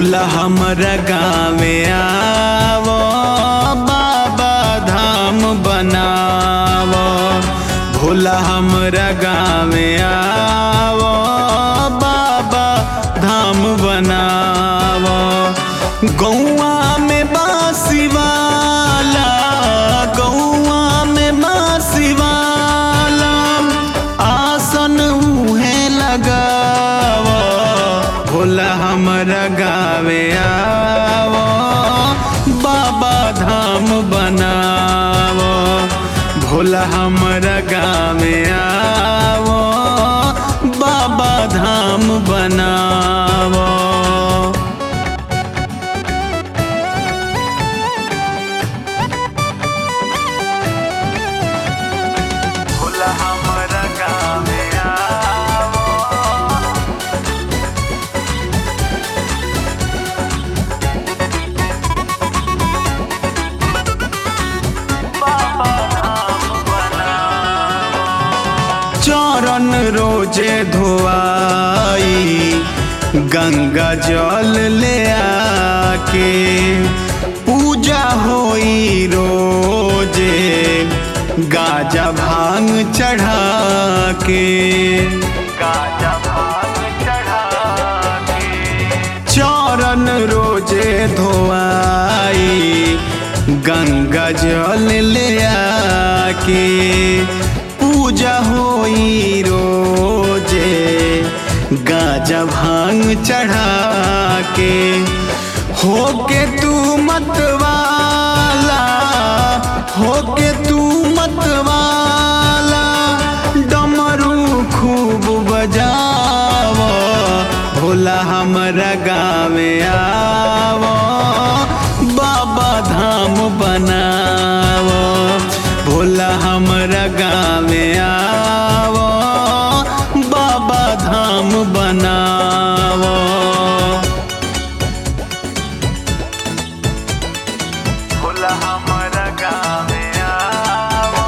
भोला हमरा गाँवे आवो बाबा धाम बनावो भोला हमरा गाँवे आवो बाबा धाम बनावो गौआ में बासी वाला गौआ में बासी वाला आसन उहे लगावो भोला हमरा गावे आवो बाबा धाम बनावो भोला हमरा गावे आवो बाबा धाम बनावो भोला हमरा गावे आवो चरण रोजे धोआई गंगा जल ले आके पूजा होई रोजे गाजा भांग चढ़ा के गाजा भांग चढ़ा के चरण रोजे धोआई गंगा जल ले आके पूजा होई रोजे गाजा भांग चढ़ा के होके तू मतवाला होके तू मतवाला डमरू खूब बजावो भोला हमरा गावे आवो बाबा धाम बनावो भोला हमरा गावे आवो बाबा धाम बनावो भोला हमरा गावे आवो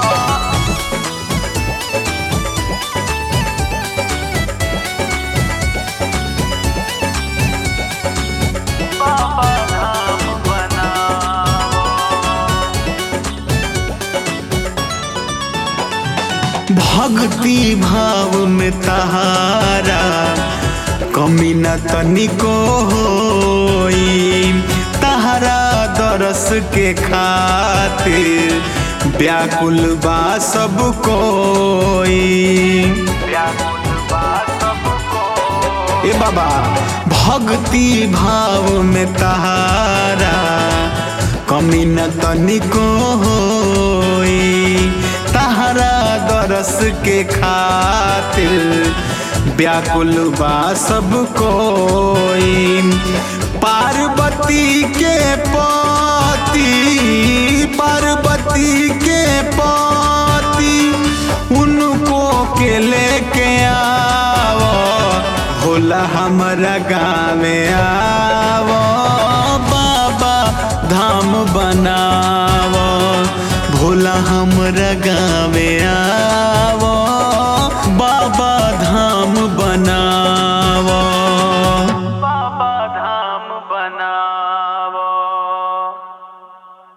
बाबा धाम बनावो भक्ति भाव में तहारा कमी न तनिको होई तहारा दरस के खातिर व्याकुल बा सब कोई व्याकुल बा सब कोई ए बाबा भक्ति भाव में तहारा कमी न तनिको होई तहरा दरस के खातिर व्याकुल बा सब कोई पार्वती के पति पार्वती के पति उनको के लेके आवो भोला हमरा गावे आवो बाबा धाम बनावो भोला हमरा गावे आ